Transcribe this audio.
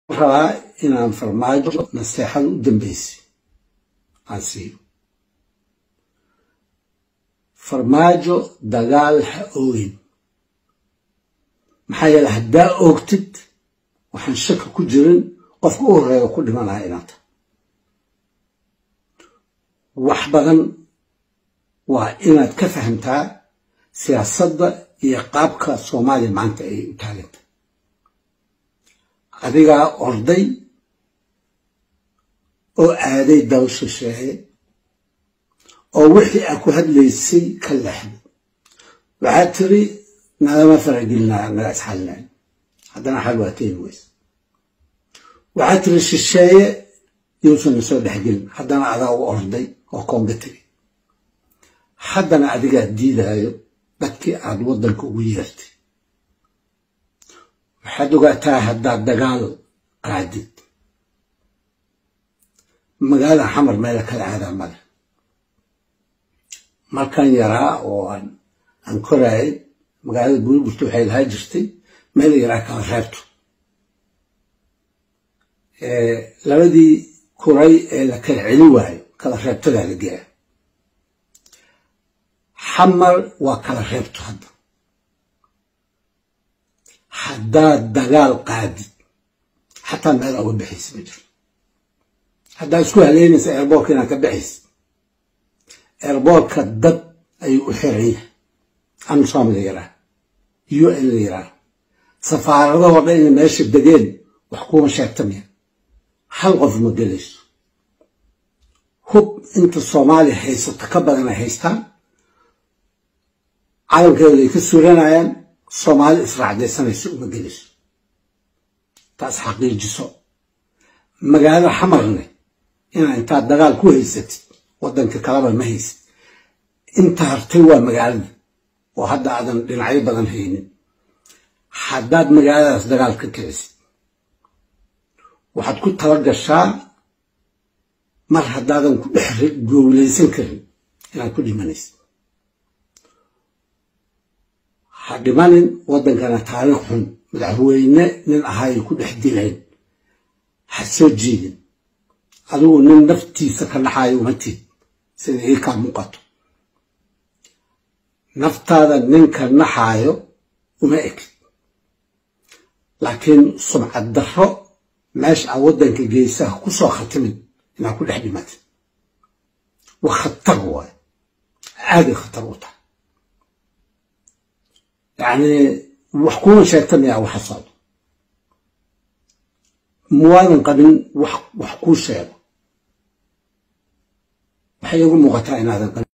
rabaa inaan farmaajo naseexada u dambeysay aan siiyo farmaajo dagaal ha oogin maxaa yeele haddaa oogtid waxaan shaki ku jirin qofka u horeeya ku dhimanaya inaad tahay wax badan waa inaad ka fahamtaa siyaasadda iyo qaabka soomaaliya maanta ay u taaganta adigaa orday oo aaday dal shisheeye oo wixii aa ku hadlaysay ka leexday waxaad tiri nagama faragelinaya naga isxalinayo haddana xal waa keeni weyse waxaad tiri shisheeye yuusan na soo dhexgelin haddana adaa u orday oo koonga tegi haddana adigaa diidaayo dadkii aad waddanka ugu yeertay waxaad ogaataa haddaad dagaal qaadid magaalada xamar meela kala aadaa male markaan yaraa oo aan koraayay magaalada buurburta waxay lahaa jirtay meel yaraa kala reebto labadii kuray ee la kala celin waayo kala reebtadaa la geeya xamar waa kala reebto hadda haddaad dagaal qaadid xataa meel uga baxaysa ma jiro haddaad isku haleynaysa eerboorka inaad ka baxaysa eerboorka dad ayuu u xiran yahay amsom la yaraa u n la yaraa safaaradahoo dhan ina meesha degeen wax kuuma sheegtamaya hal qof ma gelayso hub inta soomaaliya haysato ka badan ay haystaan calankeeda ay ka suranayaan soomaali israacdaysanayso uma gelayso taas xaqiijiso magaalo xamarne inaa intaad dagaal ku haysatid waddanka kalaba ma haysid inta hartay waa magaalada oo hadda aadan dhinacyo badan haynin haddaad magaaladaas dagaal ka kicisid waxaad ku tala gashaa mar haddaadan ku dhex goowlaysan karin inaad ku dhimanaysid ha dhimanin waddankana taariikh xun madaxweyne nin ahaayo ku dhex dilayn ha soo jiidin adigu nin naftiisa ka dhaxaayo uma tid sida ii kaa muuqato naftaada ninka naxaayo uma ekid laakiin sumcad darro meesha aa waddanka geesaha ku soo khatimin inaad ku dhex dhimatid waa khatar waayo aaday khatar u tahay yacni wax kuuma sheegta miyaa waxa socdo muwaadan qabin wax wax kuu sheego waxay igu muuqataa inaadan qabin